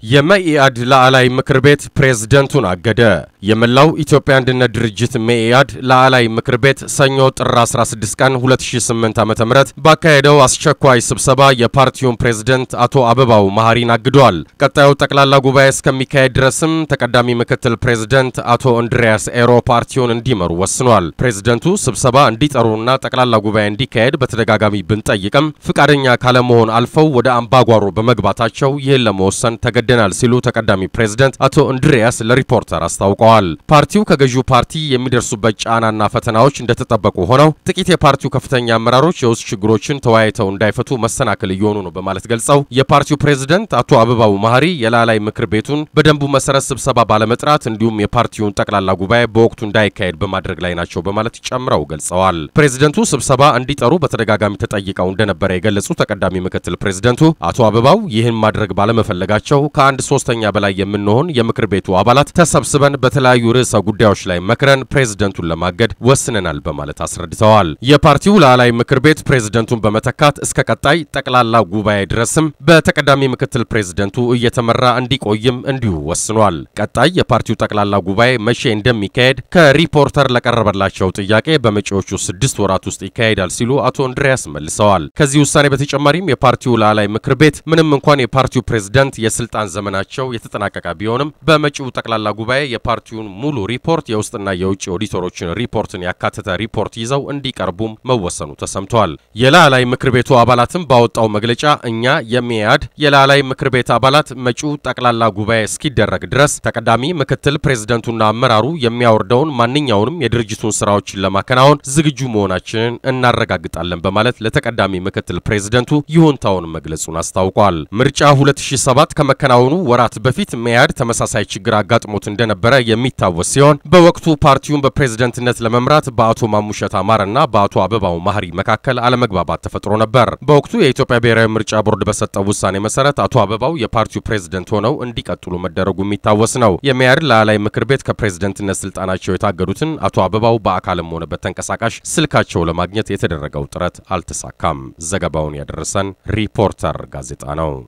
የመኢአድ ላዕላይ ምክር ቤት ፕሬዝደንቱን አገደ። የመላው ኢትዮጵያ አንድነት ድርጅት መኢአድ ላዕላይ ምክር ቤት ሰኞ ጥር 16 ቀን 2008 ዓ.ም ባካሄደው አስቸኳይ ስብሰባ የፓርቲውን ፕሬዝደንት አቶ አበባው መሐሪን አግዷል። ቀጣዩ ጠቅላላ ጉባኤ እስከሚካሄድ ድረስም ተቀዳሚ ምክትል ፕሬዝደንት አቶ እንድሪያስ ኤሮ ፓርቲውን እንዲመሩ ወስኗል። ፕሬዝደንቱ ስብሰባ እንዲጠሩና ጠቅላላ ጉባኤ እንዲካሄድ በተደጋጋሚ ብንጠይቅም ፍቃደኛ ካለመሆን አልፈው ወደ አምባጓሮ በመግባታቸው ይህን ለመወሰን ተገደናል ሲሉ ተቀዳሚ ፕሬዝደንት አቶ እንድሪያስ ለሪፖርተር አስታውቀዋል። ፓርቲው ከገዢው ፓርቲ የሚደርሱበት ጫናና ፈተናዎች እንደተጠበቁ ሆነው ጥቂት የፓርቲው ከፍተኛ አመራሮች የውስጥ ችግሮችን ተወያይተው እንዳይፈቱ መሰናክል እየሆኑ ነው በማለት ገልጸው የፓርቲው ፕሬዝደንት አቶ አበባው መሐሪ የላዕላይ ምክር ቤቱን በደንቡ መሰረት ስብሰባ ባለመጥራት እንዲሁም የፓርቲውን ጠቅላላ ጉባኤ በወቅቱ እንዳይካሄድ በማድረግ ላይ ናቸው በማለት ጨምረው ገልጸዋል። ፕሬዝደንቱ ስብሰባ እንዲጠሩ በተደጋጋሚ ተጠይቀው እንደነበረ የገለጹ ተቀዳሚ ምክትል ፕሬዝደንቱ አቶ አበባው ይህን ማድረግ ባለመፈለጋቸው ከአንድ ሶስተኛ በላይ የምንሆን የምክር ቤቱ አባላት ተሰብስበን በተለያዩ ርዕሰ ጉዳዮች ላይ መክረን ፕሬዝደንቱን ለማገድ ወስነናል በማለት አስረድተዋል። የፓርቲው ላዕላይ ምክር ቤት ፕሬዝደንቱን በመተካት እስከ ቀጣይ ጠቅላላ ጉባኤ ድረስም በተቀዳሚ ምክትል ፕሬዝደንቱ እየተመራ እንዲቆይም እንዲሁ ወስኗል። ቀጣይ የፓርቲው ጠቅላላ ጉባኤ መቼ እንደሚካሄድ ከሪፖርተር ለቀረበላቸው ጥያቄ በመጪዎቹ ስድስት ወራት ውስጥ ይካሄዳል ሲሉ አቶ እንድሪያስ መልሰዋል። ከዚህ ውሳኔ በተጨማሪም የፓርቲው ላዕላይ ምክር ቤት ምንም እንኳን የፓርቲው ፕሬዝደንት የስልጣን ዘመናቸው የተጠናቀቀ ቢሆንም በመጪው ጠቅላላ ጉባኤ የፓርቲውን ሙሉ ሪፖርት የውስጥና የውጭ ኦዲተሮችን ሪፖርትን ያካተተ ሪፖርት ይዘው እንዲቀርቡም መወሰኑ ተሰምቷል። የላዕላይ ምክር ቤቱ አባላትም ባወጣው መግለጫ እኛ የሚያድ የላዕላይ ምክር ቤት አባላት መጪው ጠቅላላ ጉባኤ እስኪደረግ ድረስ ተቀዳሚ ምክትል ፕሬዝደንቱና አመራሩ የሚያወርደውን ማንኛውንም የድርጅቱን ስራዎችን ለማከናወን ዝግጁ መሆናችንን እናረጋግጣለን በማለት ለተቀዳሚ ምክትል ፕሬዝደንቱ ይሁንታውን መግለጹን አስታውቋል። ምርጫ 2007 ከመከናወኑ ወራት በፊት መያድ ተመሳሳይ ችግር አጋጥሞት እንደነበረ የሚታወስ ሲሆን በወቅቱ ፓርቲውን በፕሬዝደንትነት ለመምራት በአቶ ማሙሸት አማረና በአቶ አበባው መሐሪ መካከል አለመግባባት ተፈጥሮ ነበር። በወቅቱ የኢትዮጵያ ብሔራዊ ምርጫ ቦርድ በሰጠው ውሳኔ መሰረት አቶ አበባው የፓርቲው ፕሬዝደንት ሆነው እንዲቀጥሉ መደረጉ የሚታወስ ነው። የመያድ ላዕላይ ምክር ቤት ከፕሬዝደንትነት ስልጣናቸው የታገዱትን አቶ አበባው በአካልም ሆነ በተንቀሳቃሽ ስልካቸው ለማግኘት የተደረገው ጥረት አልተሳካም። ዘገባውን ያደረሰን ሪፖርተር ጋዜጣ ነው።